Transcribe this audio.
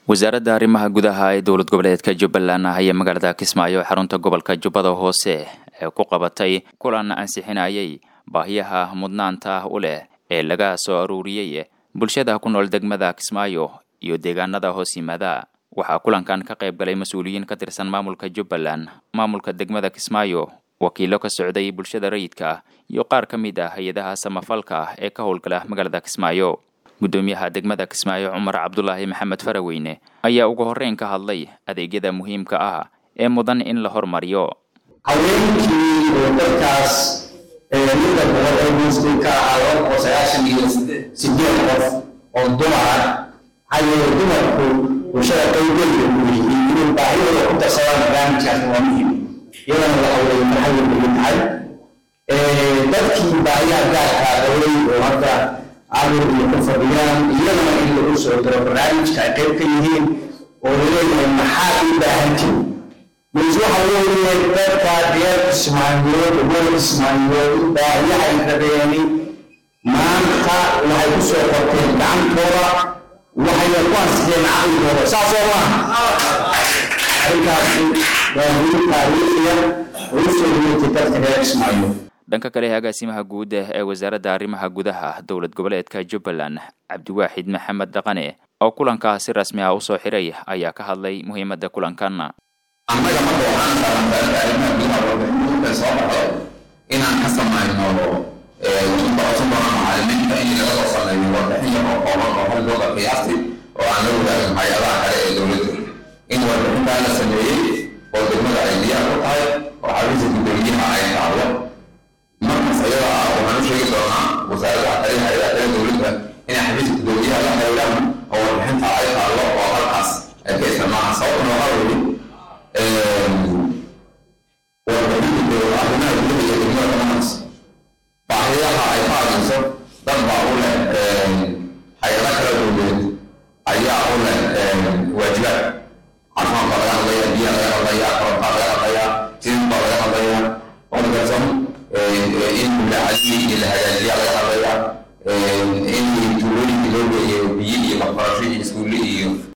wasaaradda arrimaha gudaha ee dowlad goboleedka jubbaland ayaa magaalada kismaayo xarunta gobolka jubbada hoose ee ku qabatay kulan ansixinayay baahiyaha mudnaanta u leh ee laga soo aruuriyey bulshada ku nool degmada kismaayo iyo deegaanada hoos yimaada waxaa kulankan ka qayb galay mas-uuliyiin ka tirsan maamulka jubbaland maamulka degmada kismaayo wakiilo ka socday bulshada rayidka iyo qaar ka mid ah hay-adaha samafalka ee ka howlgala magaalada kismaayo guddoomiyaha degmada kismaayo cumar cabdulaahi maxamed faraweyne ayaa ugu horreyn ka hadlay adeegyada muhiimka ah ee mudan in la hormariyo haweenkii oo dadkaas midda boqol ee muslim ka ahaa laba boqol sagaashan iyo sideed qof oo dumar maxaa yeele dumarku bulshada qaybgeeda u yihiin inay baahidooda ku darsadaan barnaamijkaas waa muhim iyadana waxa weeye maxay ugu tahay dadkii baahiyaha gaarkaa dhawey oo hadda carur iyo ku fadhiyaan iyadana in lagu soo diro barnaamijka ay qayb ka yihiin oo laleeyahay maxaad u baahantiin mas waxa weeye dadka reer kismaayood reer kismaayood baahiyahay rabeeni maanta waxay ku soo qorteen gacantooda waxayna ku ansixeen caqligooda saas oo maaha arrinkaasi waa guul taariikhiya oo u soo dhaweytay dadka reer kismaayood dhanka kale agaasimaha guud ee wasaaradda arrimaha gudaha dowlad goboleedka jubbaland cabdiwaaxid maxamed dhaqane oo kulankaa si rasmi ah usoo xiray ayaa ka hadlay muhiimadda kulankan annaga marka waxaan qabantaanka arrimaha gudaha warbixinta soo baxdo inaan ka samayno waxbarasho badan macalimiinta in laga soo sameeyo warbixin yar oo kooban oo hal looga qiyaasti oo aan la wadaagin hay-adaha kale ee dowladda in warbixintaa la sameeyey oo degmada ay diyaar ku tahay oo xabiisa guddoomiyaha ay taalo markaas ayada ah waxaan u sheegi doonaa wasaaradaha kale hay-adaha kale dowladda inay xabiiska guddoomiyaha la xiriiraan oo warbixinta ay taalo oo halkaas ay ka isticmaalaan sababtuna waxaa weeye warbixinta arrimaha gudaha iyo degmada dhammaantaas baahiyaha ay ka hadlayso dad baa u leh hay-ada kala dowladeed ayaa u leh waajibaad caafimaad baa laga hadlaya biyaha laga hadlaya korontaa laga hadlaya sidin baa laga hadlaya orgason in mulacadii iyo la hagaajiya laga hadlaya in tuulooyinka loo geeyo biyo iyo waxbarasho iyo iskuulle iyo